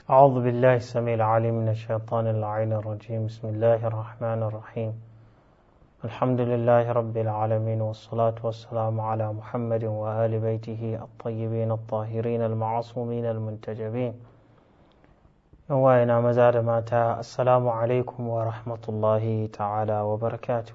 أعوذ بالله السميع العليم من الشيطان اللعين الرجيم بسم الله الرحمن الرحيم الحمد لله رب العالمين والصلاة والسلام على محمد وآل بيته الطيبين الطاهرين المعصومين المنتجبين وإنا مزاد ماتا السلام عليكم ورحمة الله تعالى وبركاته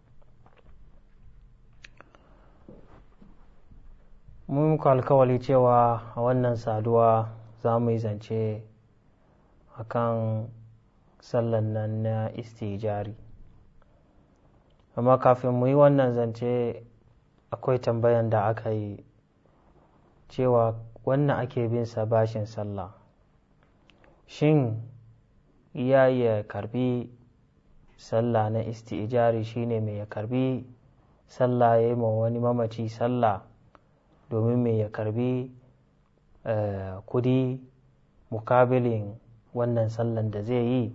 mun muku alkawali cewa a wannan saduwa za mu yi zance a kan sallan nan na istijari amma kafin mu yi wannan zance akwai tambayan da aka yi cewa wannan ake bin sa bashin sallah shin iya ya karbi sallah na istijari shine mai ya karbi sallah ya yi ma wani mamaci sallah domin mai ya karbi kudi mukabilin wannan sallan da zai yi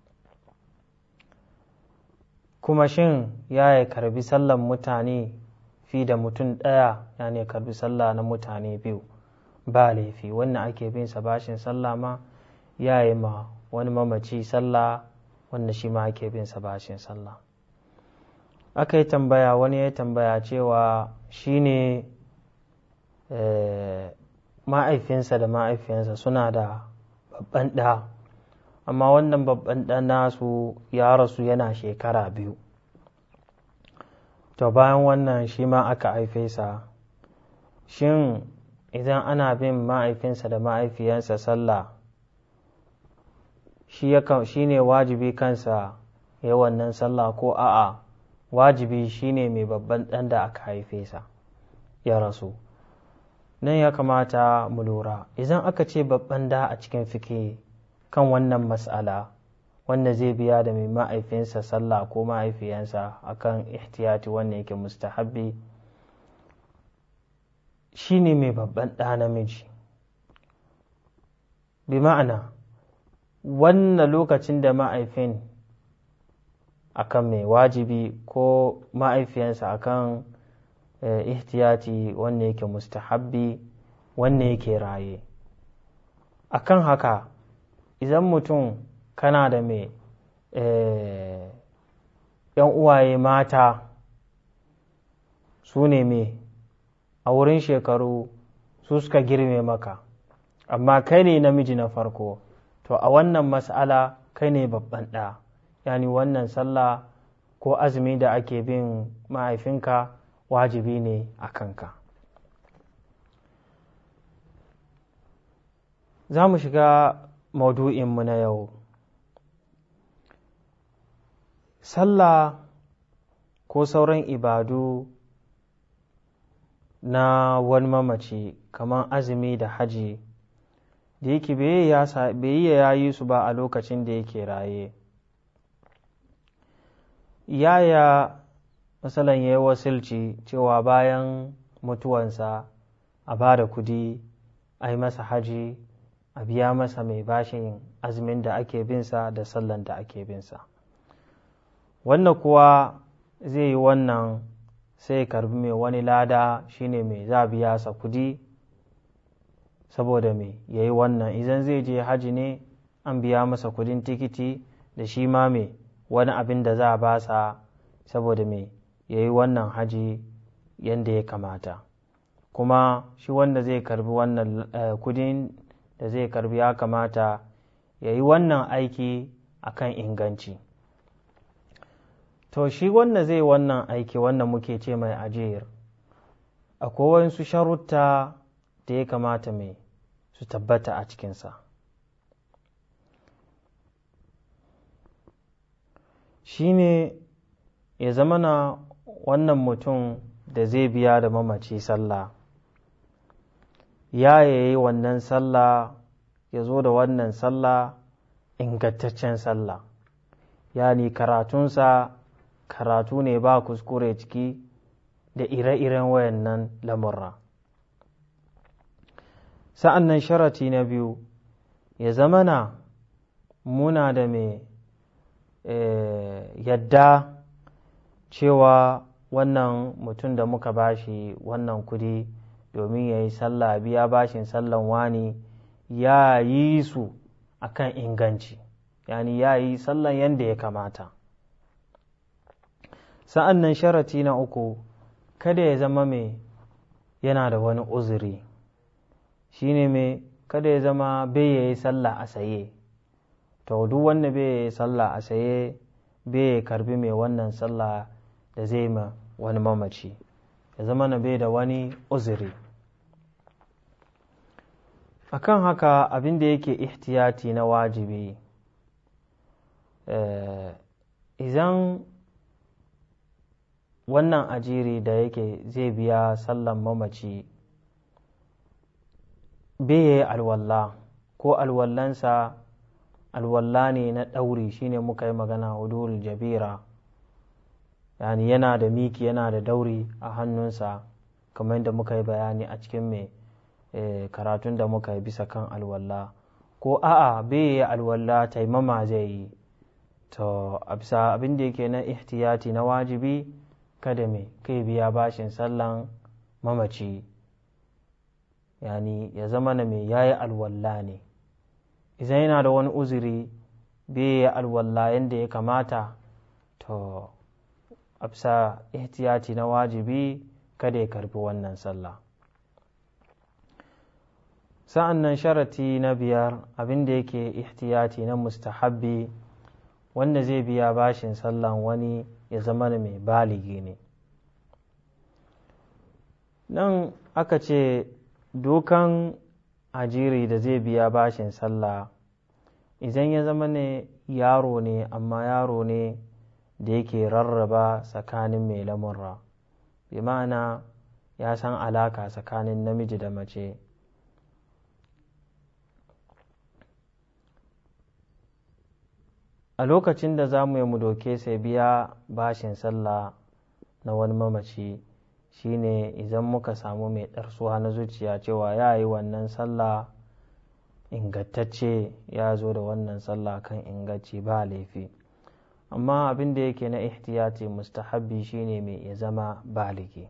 kuma shin ya ya karbi sallan mutane fi da mutum ɗaya ya ne karbi sallah na mutane biyu ba laifi wannan ake bin sa bashin sallah ma ya yi ma wani mamaci sallah wanda shi ma ake bin sa bashin sallah aka yi tambaya wani ya tambaya cewa shi ne ma'aifinsa da ma'aifiyansa suna da babban ɗa amma wannan babban ɗan nasu ya rasu yana shekara biyu to bayan wannan shi ma aka haife sa shin idan ana bin ma'aifinsa da ma'aifiyansa sallah shi ne wajibi kansa ya wannan sallah ko a'a wajibi shine mai babban ɗan da aka haife sa ya rasu nan ya kamata mu lura idan aka ce babban da a cikin fike kan wannan mas'ala wanda zai biya da mai ma'aifinsa sallah ko ma'aifiyansa akan ihtiyati wanda yake mustahabbi shine mai babban ɗa namiji bi ma'ana wannan lokacin da ma'aifin akan mai wajibi ko ma'aifiyansa akan ihtiyati wanda yake mustahabbi wanda yake raye akan haka idan mutum kana da mai yan uwaye mata su ne mai a wurin shekaru su suka girme maka amma kai ne namiji na farko to a wannan mas'ala kai ne babban ɗa yani wannan sallah ko azumi da ake bin mahaifinka wajibi ne a kanka za mu shiga maudu'inmu na yau sallah ko sauran ibadu na wani mamaci kamar azumi da haji da yake bai ya yi su ba a lokacin da yake raye yaya matsalan ya yi wasilci cewa bayan mutuwansa a ba da kudi a yi masa haji a biya masa mai bashin azumin da ake binsa da sallan da ake binsa wannan kuwa zai yi wannan sai karbi mai wani lada shine mai za biya sa kudi saboda mai ya yi wannan idan zai je haji ne an biya masa kudin tikiti da shi ma mai wani abin da za a basa saboda mai ya yi wannan haji yadda ya kamata kuma shi wanda zai karbi wannan kudin da zai karbi ya kamata ya yi wannan aiki akan inganci to shi wanda zai wannan aiki wanda muke ce mai ajiyar akwai wasu sharutta da ya kamata mai su tabbata a cikinsa shi ne ya zama na wannan mutum da zai biya da mamaci sallah ya yayi wannan sallah ya zo da wannan sallah ingantaccen sallah yani karatunsa karatu ne ba kuskure ciki da ire-iren wayannan lamurra sa'an nan sharati na biyu ya zama na muna da mai yadda cewa wannan mutum da muka bashi wannan kudi domin ya yi sallah biya bashin sallan wani ya yi su akan inganci yani ya yi sallan yadda ya kamata sa'an nan sharati na uku kada ya zama mai yana da wani uzuri shine mai kada ya zama bai ya yi sallah a saye to duk wanda bai ya yi sallah a saye bai ya karbi mai wannan sallah da zai ma wani mamaci ya zama na bai da wani uzuri akan haka abin da yake ihtiyati na wajibi idan wannan ajiri da yake zai biya sallan mamaci bai yi alwalla ko alwallansa alwalla ne na ɗauri shine muka yi magana hudul jabira yani yana da miki yana da dauri a hannunsa kamar yadda muka yi bayani a cikin mai karatun da muka yi bisa kan alwalla ko a'a bai yi alwalla taimama zai yi to a bisa abin da yake na ihtiyati na wajibi kada mai kai biya bashin sallan mamaci yani ya zama na mai yayi alwalla ne idan yana da wani uzuri bai yi alwalla yadda ya kamata to a bisa ihtiyati na wajibi kada ya karbi wannan sallah sa'an nan sharati na biyar abin da yake ihtiyati na mustahabbi wanda zai biya bashin sallan wani ya zama mai baligi ne nan aka ce dokan ajiri da zai biya bashin sallah idan ya zama ne yaro ne amma yaro ne da yake rarraba tsakanin mai lamurra bi ma'ana ya san alaka tsakanin namiji da mace a lokacin da za mu yi mu doke sai biya bashin sallah na wani mamaci shine idan muka samu mai ɗarsuwa na zuciya cewa ya yi wannan sallah ingantacce ya zo da wannan sallah kan inganci ba laifi amma abin da yake na ihtiyati mustahabbi shine mai ya zama baligi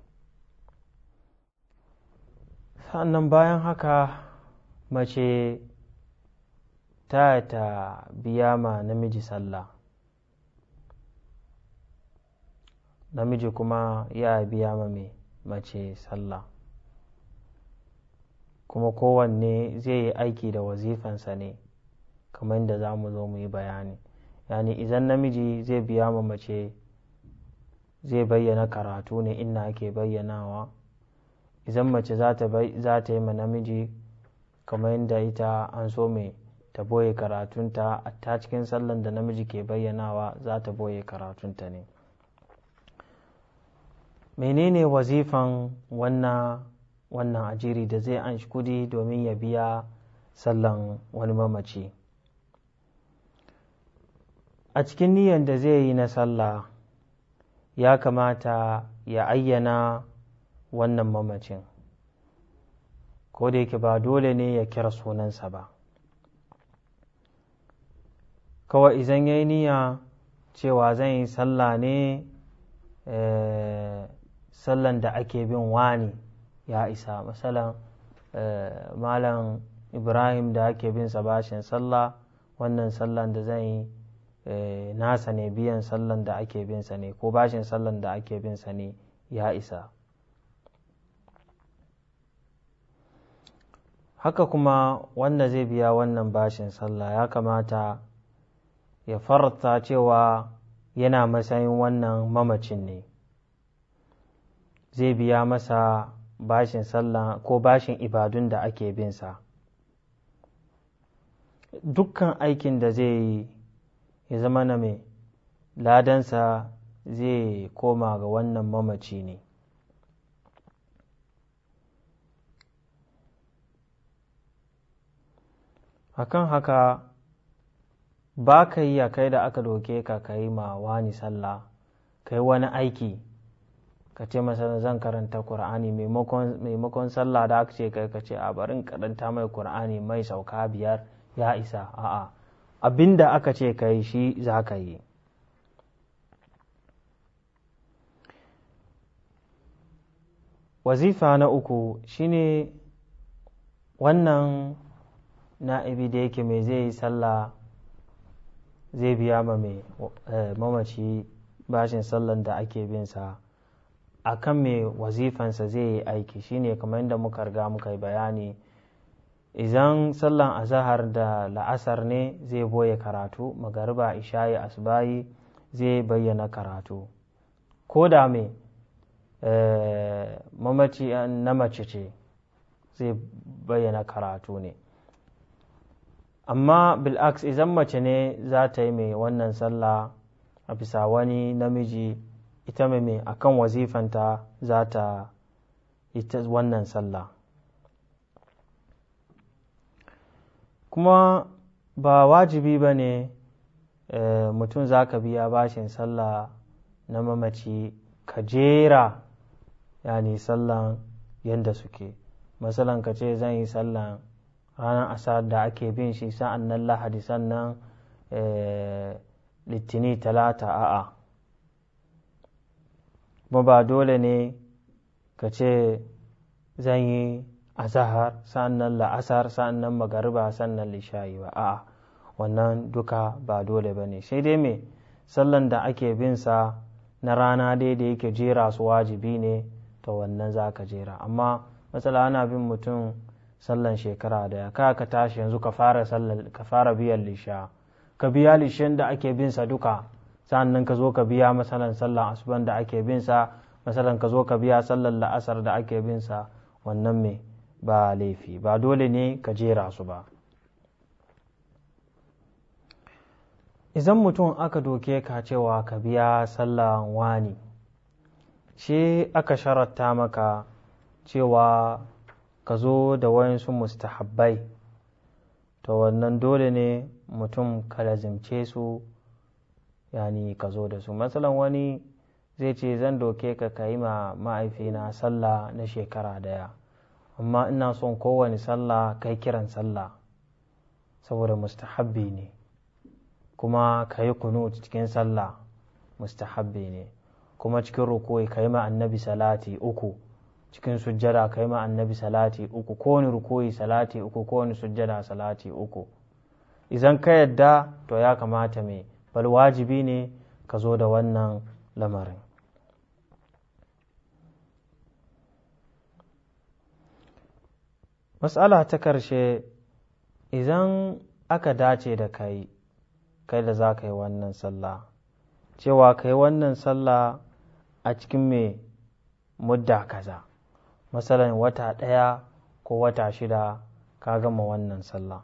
sannan bayan haka mace ta ta biya ma namiji sallah namiji kuma ya biya ma mai mace sallah kuma kowanne zai yi aiki da wazifansa ne kamar yadda za mu zo mu yi bayani yani idan namiji zai biya ma mace zai bayyana karatu ne inna ake bayyanawa idan mace za ta yi ma namiji kamar yadda ita an so mai ta boye karatunta a ta cikin sallan da namiji ke bayyanawa za ta boye karatunta ne menene wazifan wannan wannan ajiri da zai an kudi domin ya biya sallan wani mamaci a cikin niyyar da zai yi na sallah ya kamata ya ayyana wannan mamacin ko da yake ba dole ne ya kira sunansa ba kawai idan ya yi niyya cewa zan yi sallah ne sallan da ake bin wani ya isa masalan malam ibrahim da ake bin sa bashin sallah wannan sallan da zan yi nasa ne biyan sallan da ake bin sa ne ko bashin sallan da ake bin sa ne ya isa haka kuma wanda zai biya wannan bashin sallah ya kamata ya farta cewa yana matsayin wannan mamacin ne zai biya masa bashin sallah ko bashin ibadun da ake binsa dukkan aikin da zai yi ya zama na mai ladansa zai koma ga wannan mamaci ne akan haka ba ka yi a kai da aka doke ka ka yi ma wani sallah ka yi wani aiki ka ce masa zan karanta Kur'ani maimakon sallah da aka ce kai ka ce a barin karanta mai Kur'ani mai sauka biyar ya isa a'a abinda aka ce ka yi shi za ka yi wazifa na uku shine wannan na'ibi da yake mai zai yi sallah zai biya ma mai mamaci bashin sallan da ake bin sa a kan mai wazifansa zai yi aiki shine kamar yadda muka riga muka yi bayani idan sallan azahar da la'asar ne zai boye karatu magariba ishayi asbayi zai bayyana karatu ko da mai mamaci na mace ce zai bayyana karatu ne amma bil'aks idan mace ne za ta yi mai wannan sallah a bisa wani namiji ita mai mai akan wazifanta za ta yi wannan sallah kuma ba wajibi ba ne mutum za ka biya bashin sallah na mamaci ka jera yani sallan yadda suke masalan ka ce zan yi sallan ranar asar da ake bin shi sa'an nan lahadi sannan litini talata a'a kuma ba dole ne ka ce zan yi azahar sa'an nan la'asar sa'an nan magariba sannan lishayi ba a'a wannan duka ba dole ba ne sai dai me sallan da ake bin sa na rana dai da yake jera su wajibi ne to wannan za ka jera amma matsala ana bin mutum sallan shekara daya ka ka tashi yanzu ka fara ka fara biyan lisha ka biya lishen da ake bin sa duka sa'annan ka zo ka biya masalan sallan asuban da ake bin sa masalan ka zo ka biya sallan la'asar da ake bin sa wannan me ba laifi ba dole ne ka jera su ba idan mutum aka doke ka cewa ka biya sallan wani shi aka sharatta maka cewa ka zo da wayansu mustahabbai to wannan dole ne mutum ka lazimce su yani ka zo da su matsalan wani zai ce zan doke ka ka yi ma ma'aifina sallah na shekara daya amma ina son kowane sallah kai kiran sallah saboda mustahabbi ne kuma ka yi kunu cikin sallah mustahabbi ne kuma cikin rukuyi ka yi ma annabi salati uku cikin sujjada ka yi ma annabi salati uku kowane rukuyi salati uku kowane sujjada salati uku idan ka yadda to ya kamata mai bal wajibi ne ka zo da wannan lamarin matsala ta karshe idan aka dace da kai kai da za ka yi wannan sallah cewa ka yi wannan sallah a cikin mai mudda kaza masalan wata ɗaya ko wata shida ka gama wannan sallah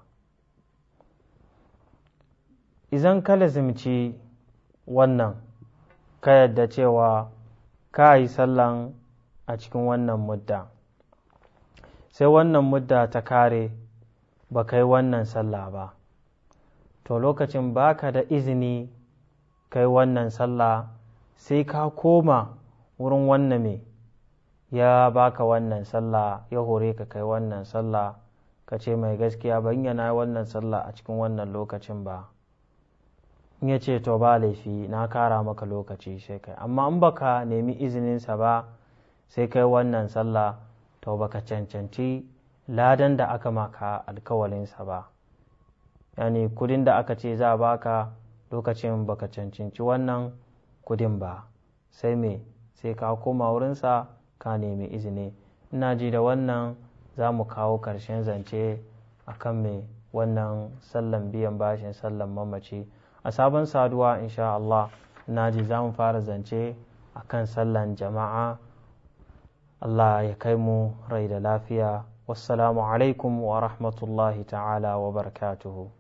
idan ka lazimci wannan ka yadda cewa ka yi sallan a cikin wannan mudda sai wannan mudda ta kare ba ka yi wannan sallah ba to lokacin baka da izini kai wannan sallah sai ka koma wurin wannan me ya baka wannan sallah ya hore ka kai wannan sallah ka ce mai gaskiya ban yana wannan sallah a cikin wannan lokacin ba in ya ce to ba laifi na kara maka lokaci sai kai amma in baka nemi izininsa ba sai kai wannan sallah to baka cancanci ladan da aka maka alkawalinsa ba yani kudin da aka ce za a baka lokacin baka cancanci wannan kudin ba sai me sai ka koma wurinsa ka nemi izini ina ji da wannan za mu kawo ƙarshen zance a kan me wannan sallan biyan bashin sallan mamaci a sabon saduwa insha Allah ina ji za mu fara zance a kan sallan jama'a Allah ya kai mu rai da lafiya wassalamu alaikum wa rahmatullahi ta'ala wa barakatuhu